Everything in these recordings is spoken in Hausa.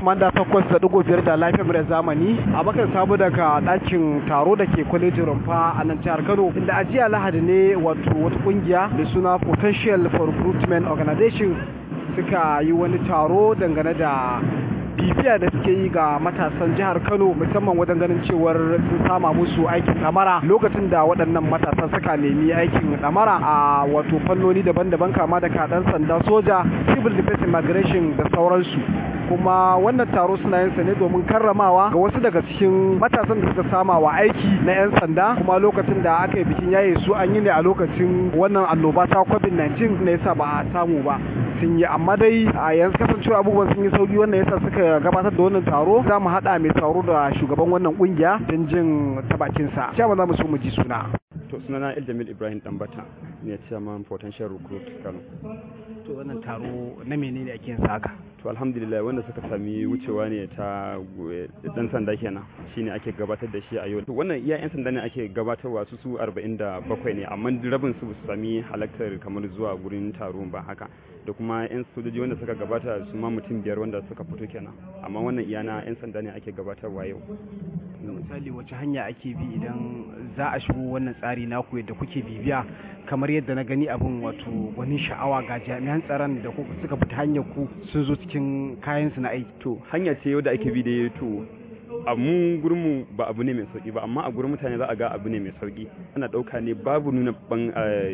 manda takwas da ɗigo biyar da lafiyar mura zamani a bakan samu daga ɗakin taro da ke kwalejin rumfa a nan jihar kano inda a jiya lahadi ne wato wata ƙungiya mai suna potential for recruitment organization suka yi wani taro dangane da bibiya da suke yi ga matasan jihar kano musamman wajen ganin cewar sun sama musu aikin ɗamara lokacin da waɗannan matasan suka nemi aikin ɗamara a wato fannoni daban-daban kama da kaɗan sanda soja civil defense immigration da sauransu kuma wannan taro suna yin sa ne domin karramawa ga wasu daga cikin matasan da suka sama wa aiki na 'yan sanda kuma lokacin da aka yi bikin yaye su an yi ne a lokacin wannan annoba ta covid-19 na yasa ba a samu ba sun yi amma dai a yanzu kasancewa abubuwan sun yi sauki wannan yasa suka gabatar da wannan taro za mu haɗa mai taro da shugaban wannan kungiya don jin ta bakinsa cewa za mu so mu ji suna to sunana Eljamil Ibrahim Dambata ne chairman potential recruit Kano to wannan taro na menene ake yin haka to alhamdulillah wanda suka sami wucewa ne ta dan sanda kenan shine ake gabatar da shi a yau to wannan iya yan sanda ne ake gabatarwa su su 47 ne amma rabin su su sami halartar kamar zuwa gurin taro ba haka da kuma yan sojoji wanda suka gabata su ma mutum biyar wanda suka fito kenan amma wannan iya na yan sanda ne ake gabatarwa yau misali wace hanya ake bi idan za a shigo wannan tsari naku yadda kuke bibiya kamar yadda na gani abin wato wani sha'awa ga jami'an tsaron da suka fita hanyar ku sun zo cikin kayan su na aiki to hanya ce da ake bi da to a mu gurinmu ba abu ne mai sauki ba amma a gurin mutane za a ga abu ne mai sauki ana dauka ne babu nuna ban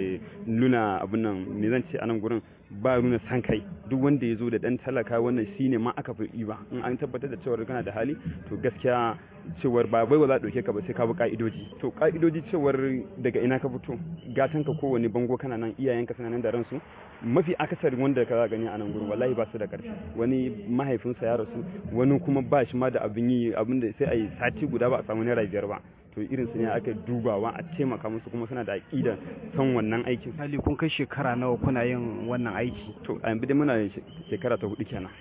nuna abun nan me zan ce a nan gurin ba nuna san kai duk wanda ya zo da dan talaka wannan shine ma aka fi ba in an tabbatar da cewa kana da hali to gaskiya cewar ba bai za a dauke ka ba sai ka bi ka'idoji to ka'idoji cewar daga ina ka fito gatan ka kowane bango kana nan iyayenka suna nan da ransu mafi akasari wanda ka gani a nan gurin wallahi ba su da karfi wani mahaifinsa ya rasu wani kuma ba shi ma da abin yi abin da sai a yi sati guda ba a samu naira biyar ba to irin su ne aka dubawa a taimaka musu kuma suna da aƙida san wannan aikin misali kun kai shekara nawa kuna yin wannan aiki to a yanzu dai muna shekara ta hudu kenan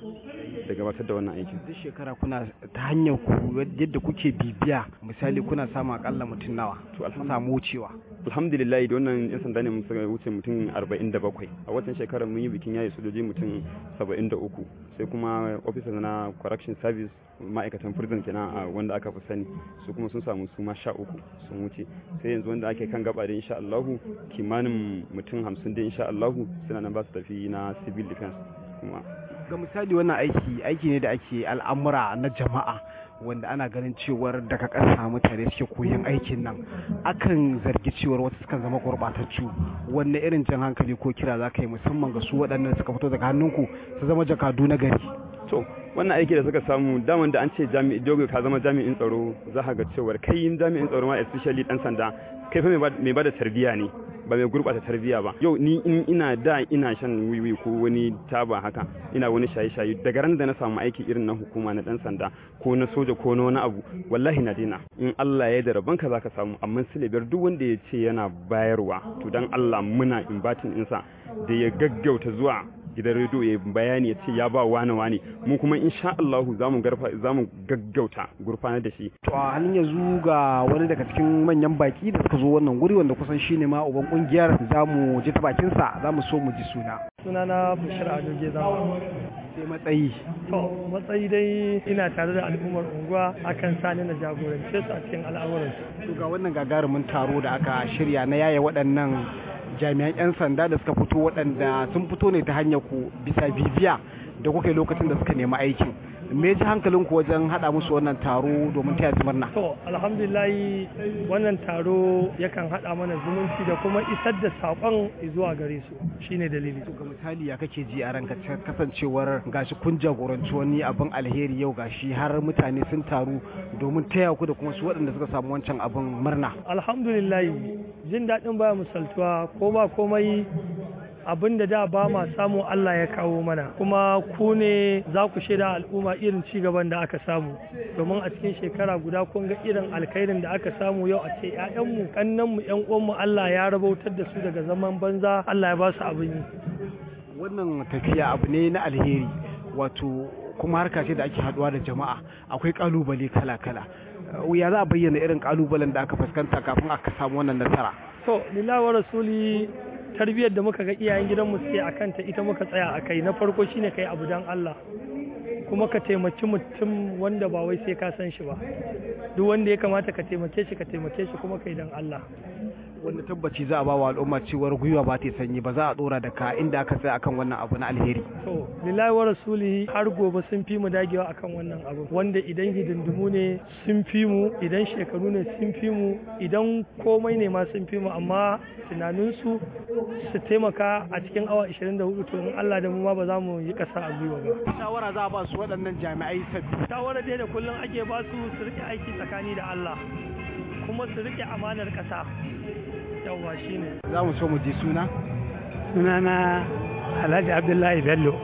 da gabatar da wannan aikin duk shekara kuna ta hanyar ku yadda kuke bibiya misali kuna samun akalla mutum nawa to samu wucewa alhamdulillah da wannan yan sanda ne mun suka wuce mutum 47 a watan shekarar mun yi bikin yayi sojoji mutum 73 sai kuma officer na correction service ma'aikatan prison kenan a wanda aka fi sani su kuma sun samu su ma sha uku sun wuce sai yanzu wanda ake kan gaba da insha Allahu kimanin mutum 50 da insha Allahu suna nan ba su tafi na civil defense kuma ga misali wannan aiki aiki ne da ake al'amura na jama'a wanda ana ganin cewar daga ƙasa mutane suke koyon aikin nan akan zargi cewar wasu sukan zama gurɓatattu wanne irin jan hankali ko kira za ka yi musamman ga su waɗannan suka fito daga hannunku su zama jakadu na gari to wannan aiki da suka samu daman da an ce jami'i dogo ka zama jami'in tsaro za ka ga cewar kai yin jami'in tsaro ma especially dan sanda kai fa mai ba da tarbiyya ne ba mai gurbata tarbiyya ba yau ni in ina da ina shan wiwi ko wani taba haka ina wani shaye-shaye daga ran da na samu aiki irin na hukuma na dan sanda ko na soja ko na wani abu wallahi na dina in Allah ya da rabon ka zaka samu amma silibiyar duk wanda ya ce yana bayarwa to dan Allah muna inbatin insa da ya gaggauta zuwa gidan rediyo ya bayani ya ce ya ba wane wane mu kuma insha Allah za mu garfa za mu gaggauta gurfanar da shi to a halin yanzu ga wani daga cikin manyan baki da suka zo wannan guri wanda kusan shine ma uban kungiyar za mu ji ta bakin sa za mu so mu ji suna sunana Bashir Ado Gezawa sai matsayi to matsayi dai ina tare da al'ummar unguwa akan sani na jagorance su a cikin al'amuran to ga wannan gagarumin taro da aka shirya na yaya waɗannan jami'an 'yan sanda da suka fito waɗanda sun fito ne ta hanyar ku bisa bibiya da kuka yi lokacin da suka nemi aikin me ji hankalin ku wajen haɗa musu wannan taro domin taya su murna to alhamdulillahi wannan taro yakan haɗa mana zumunci da kuma isar da saƙon zuwa gare su shine dalili to ga misali ya kake ji a ranka kasancewar gashi kun jagoranci wani abin alheri yau gashi har mutane sun taru domin taya ku da kuma su waɗanda suka samu wancan abin murna alhamdulillahi jin daɗin baya misaltuwa ko ba komai abin da da ba ma samu Allah ya kawo mana kuma ku ne za ku shaida al'umma irin ci gaban da aka samu domin a cikin shekara guda kun ga irin alkhairin da aka samu yau a ce ƴaƴanmu kannanmu ƴan uwanmu Allah ya rabautar da su daga zaman banza Allah ya ba su abin yi wannan tafiya abu ne na alheri wato kuma harka ce da ake haduwa da jama'a akwai kalubale kala-kala ya za a bayyana irin kalubalen da aka fuskanta kafin aka samu wannan nasara to lillahi wa rasuli tarbiyyar da muka ga iyayen gidanmu suke a kanta ita muka tsaya a kai na farko shine kai abu dan Allah kuma ka taimaki mutum wanda ba wai sai ka san shi ba duk wanda ya kamata ka taimake shi ka taimake shi kuma kai dan Allah wanda tabbaci za a ba wa al'umma cewar gwiwa ba ta sanyi ba za a dora da ka inda aka tsaya akan wannan abu na alheri to lillahi wa rasulihi har gobe sun fi mu dagewa akan wannan abu wanda idan hidindimu ne sun fi mu idan shekaru ne sun fi mu idan komai ne ma sun fi mu amma tunaninsu su taimaka a cikin awa 24 to in Allah da mu ma ba za mu yi kasa a gwiwa ba shawara za a ba su waɗannan jami'ai sabbi shawara dai da kullum ake ba su su rike aiki tsakani da Allah kuma su rike amanar ƙasa yawwa shine za mu so mu ji suna sunana alhaji abdullahi bello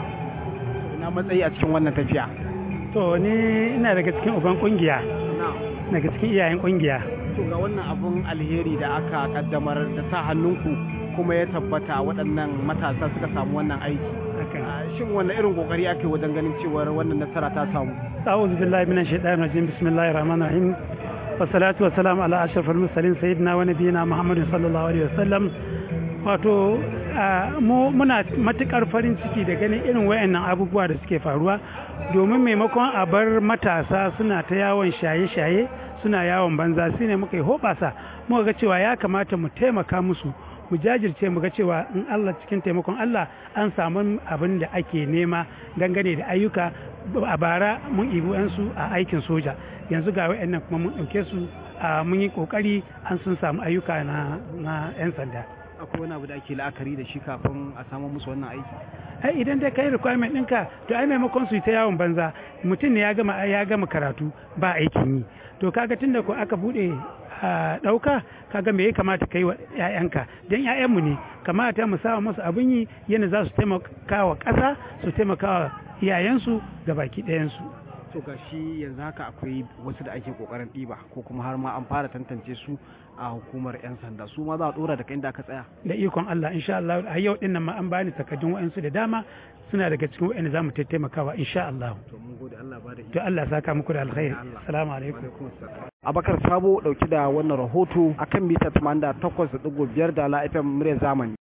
ina matsayi a cikin wannan tafiya to ni ina daga cikin uban kungiya daga cikin iyayen kungiya to ga wannan abun alheri da aka kaddamar da sa hannunku kuma ya tabbata waɗannan matasa suka samu wannan aiki shin wanne irin kokari ake wajen ganin cewar wannan nasara ta samu a'udhu billahi minash shaitanir rajim bismillahir rahmanir rahim wassalatu wassalamu ala ashrafil mursalin sayyidina wa nabiyina muhammadin sallallahu alaihi wasallam wato mu muna matukar farin ciki da ganin irin wayannan abubuwa da suke faruwa domin maimakon a bar matasa suna ta yawon shaye-shaye suna yawon banza su ne muka yi hoɓasa muka ga cewa ya kamata mu taimaka musu mu jajirce mu ga cewa in Allah cikin taimakon Allah an samu abin da ake nema dangane da ayyuka a bara mun ibi su a aikin soja yanzu ga wayannan kuma mun ɗauke su mun yi ƙoƙari an sun samu ayyuka na 'yan sanda akwai wani abu da ake la'akari da shi kafin a samu musu wannan aiki ai idan dai kai requirement ɗinka to ai maimakon su yi ta yawon banza mutum ne ya gama ya gama karatu ba aikin yi to kaga tunda ko aka bude a ɗauka kaga me ya kamata kai wa ƴaƴanka dan ƴaƴanmu ne kamata mu sa musu abin yi yana za su taimaka wa ƙasa su taimaka wa iyayensu ga baki ɗayansu to ga shi yanzu haka akwai wasu da ake kokarin ɗiba ko kuma har ma an fara tantance su a hukumar 'yan sanda su ma za a dora daga inda aka tsaya da ikon Allah insha Allah a yau din nan ma an bani takardun wa'ansu da dama suna daga cikin wa'anda zamu taimakawa insha Allah to mun gode Allah ba da to Allah saka muku da alkhairi assalamu alaikum Abakar Sabo dauki da wannan rahoto akan mita 88.5 da la FM murya zamani